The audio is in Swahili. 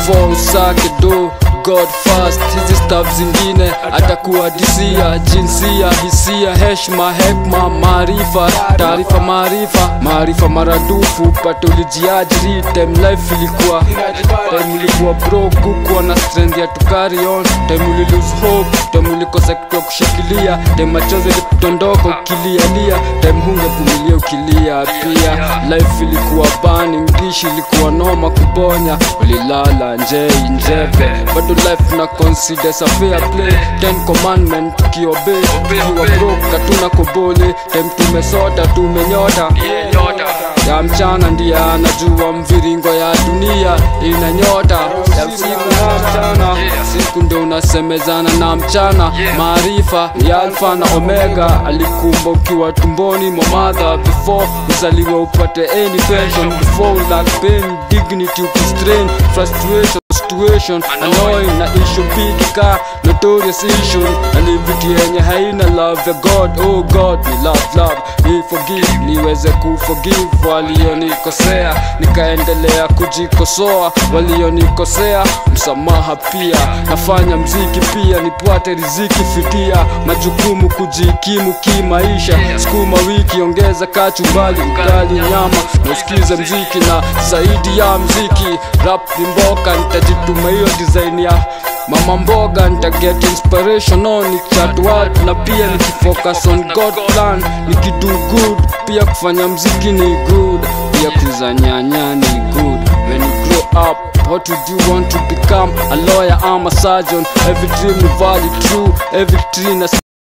before usake do god first hizi staff zingine atakuadisia jinsia hisia heshma hekma maarifa taarifa maarifa maarifa maradufu pate ulijiajiri time life ilikuwa time ulikuwa broke kukuwa na strength ya to carry on time uli lose hope time ulikosa kitu ya kushikilia time machozi ilikutondoka ukilialia time hungevumilia ukilia pia life ilikuwa bani mdishi ilikuwa noma kubonya ulilala njei njeve bado life na consider sa fair play ten commandment tukiobey tukiwa broke hatuna kobole time tumesota tumenyota ya mchana ndiye anajua mviringo ya dunia ina nyota ya usiku na mchana siku ndo unasemezana na mchana maarifa ni alfa na omega alikumba ukiwa tumboni mwa madha before uzaliwe upate any pension before lack pain dignity ukistrain frustration situation annoying na issue big ka notorious issue na ni vitu yenye haina love ya god oh god ni love love ni forgive niweze kuforgive walionikosea nikaendelea kujikosoa walionikosea msamaha pia nafanya mziki pia nipate riziki fidia majukumu kujikimu kimaisha sukuma wiki ongeza kachumbali ugali nyama nasikize mziki na zaidi ya mziki rap ni mboka nitajituma hiyo design ya mama mboga nitaget inspiration on nikichat watu na pia nikifocus on god plan nikido good pia kufanya mziki ni good pia kuza nyanya ni good when you grow up What would you want to become? A lawyer, I'm a surgeon Every dream ni valid true Every tree na